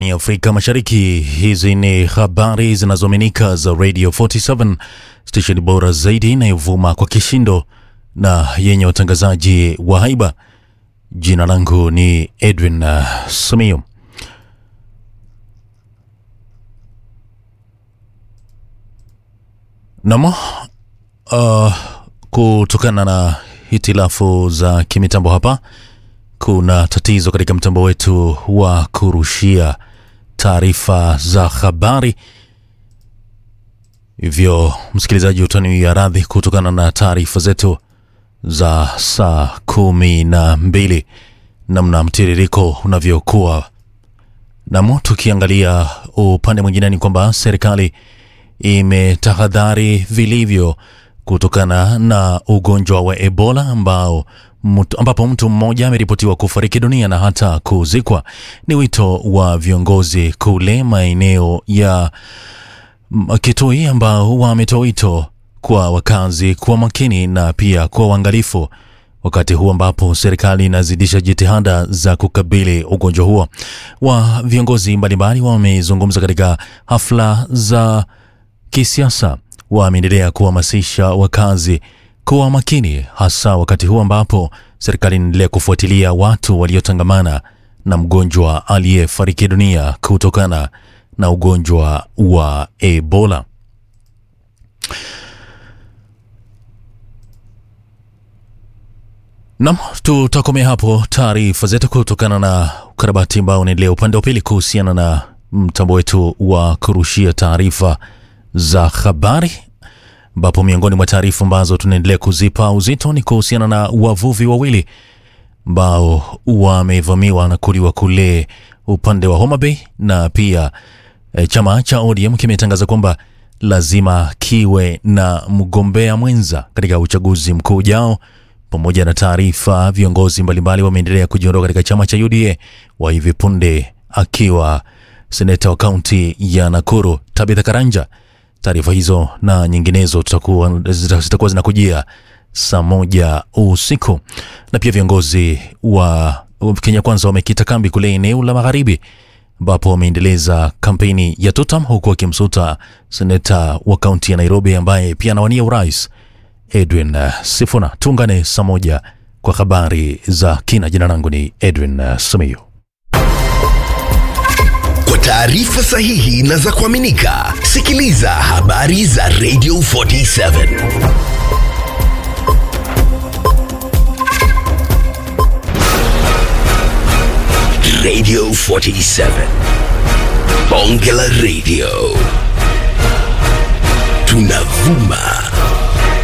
ni Afrika Mashariki. Hizi ni habari zinazoaminika za Radio 47 station bora zaidi inayovuma kwa kishindo na yenye watangazaji wa haiba. Jina langu ni Edwin uh, Simiyu. Namo uh, kutokana na hitilafu za kimitambo hapa kuna tatizo katika mtambo wetu wa kurushia taarifa za habari. Hivyo msikilizaji, utaniwia radhi kutokana na taarifa zetu za saa kumi na mbili namna mtiririko unavyokuwa. Namo tukiangalia upande mwingine ni kwamba serikali imetahadhari vilivyo kutokana na ugonjwa wa Ebola ambao mtu, ambapo mtu mmoja ameripotiwa kufariki dunia na hata kuzikwa. Ni wito wa viongozi kule maeneo ya Kitui ambao wametoa wito kwa wakazi kuwa makini na pia kuwa uangalifu wakati huu ambapo serikali inazidisha jitihada za kukabili ugonjwa huo. Wa viongozi mbalimbali wamezungumza katika hafla za kisiasa, wameendelea kuhamasisha wakazi kuwa makini, hasa wakati huu ambapo serikali inaendelea kufuatilia watu waliotangamana na mgonjwa aliyefariki dunia kutokana na ugonjwa wa Ebola. Nam, tutakomea hapo taarifa zetu kutokana na ukarabati ambao unaendelea upande wa pili kuhusiana na mtambo wetu wa kurushia taarifa za habari, ambapo miongoni mwa taarifa ambazo tunaendelea kuzipa uzito ni kuhusiana na wavuvi wawili ambao wamevamiwa na kuliwa kule upande wa Homa Bay, na pia e, chama cha ODM kimetangaza kwamba lazima kiwe na mgombea mwenza katika uchaguzi mkuu ujao. Pamoja na taarifa, viongozi mbalimbali wameendelea kujiondoa katika chama cha UDA, wa hivi punde akiwa seneta wa kaunti ya Nakuru Tabitha Karanja. Taarifa hizo na nyinginezo tutakuwa zitakuwa zinakujia saa moja usiku. Na pia viongozi wa Kenya Kwanza wamekita kambi kule eneo la magharibi ambapo wameendeleza kampeni ya Tutam huku wakimsuta seneta wa kaunti ya Nairobi ambaye pia anawania urais Edwin Sifuna. Tuungane saa moja kwa habari za kina. Jina langu ni Edwin Simiyu. Kwa taarifa sahihi na za kuaminika, sikiliza habari za Radio 47 Radio 47 Bonge la Radio, tunavuma